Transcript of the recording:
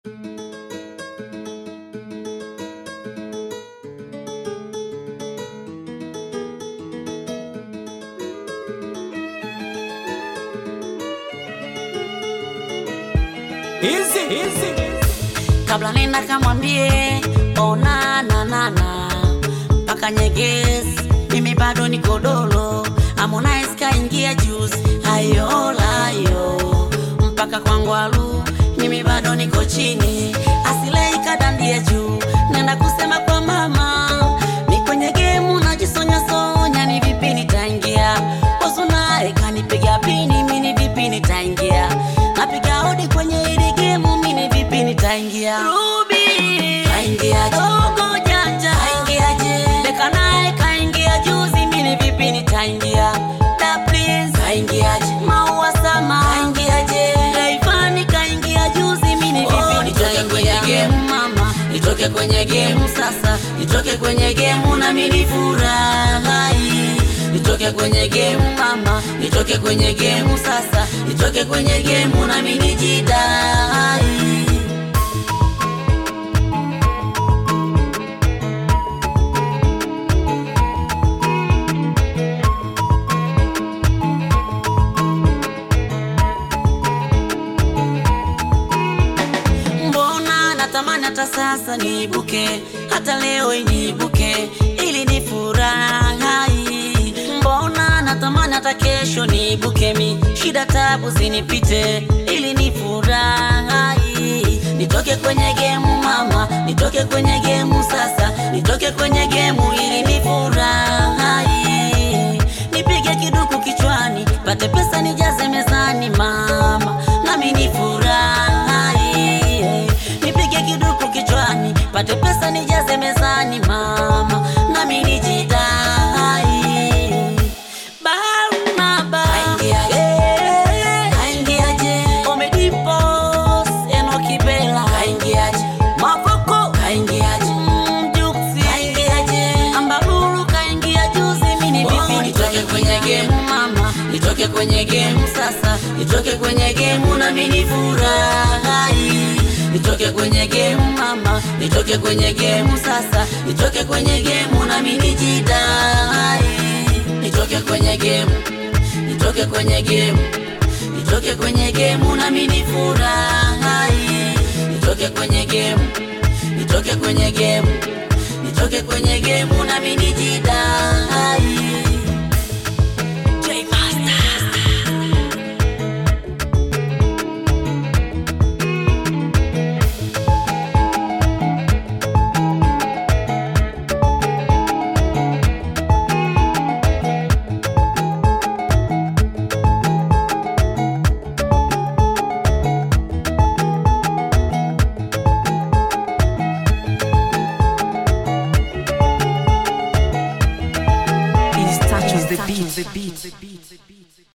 Easy, easy. kabla nenda kamwambie ona nanana mpaka nyegezi mimi bado niko dolo Harmonize kaingia juzi ayolayo mpaka kwangwalu mimi bado niko chini asilei kadandie juu nenda kusema kwa mama ni kwenye gemu najisonyasonya ni vipi nitaingia osunae kanipiga pini mini vipi nitaingia napiga hodi kwenye hili gemu mini vipi nitaingia Ruby kaingia dogo janja kaingia je Beka naye kaingia juzi mini vipi nitaingia Da Prince kaingia je Maua Sama kaingia je Rayvanny kaingia juzi mini vipi nitaingia mama nitoke kwenye gemu sasa nitoke kwenye gemu na mini furahi nitoke kwenye gemu mama nitoke kwenye gemu sasa nitoke kwenye gemu na mini jidai mbona natamani hata sasa niibuke hata leo iniibuke ili ni furahi mbona natamani hata kesho niibuke mi shida tabu zinipite ili ni furahi nitoke kwenye gemu mama nitoke kwenye gemu sasa nitoke kwenye gemu ili ni furahi nipige kiduku kichwani pate pesa nijaze mezani mama nami ni furahi nipige kiduku kichwani pate pesa nijaze mezani mama nami nijidai Barnaba Eh, kaingiaje Omedipos Enoki Bella kaingiaje Mavoko kaingiaje Mm, Juksi kaingiaje Ambalulu kaingia juzi mini vipi nitoke kwenye game mama nitoke kwenye game sasa nitoke kwenye game na mini furahi nitoke kwenye game mama nitoke kwenye game sasa nitoke kwenye game na mini jidai nitoke kwenye game nitoke kwenye game nitoke kwenye game na mini furahi nitoke kwenye game nitoke kwenye game nitoke kwenye game na mini jidai J Master He touches the beat.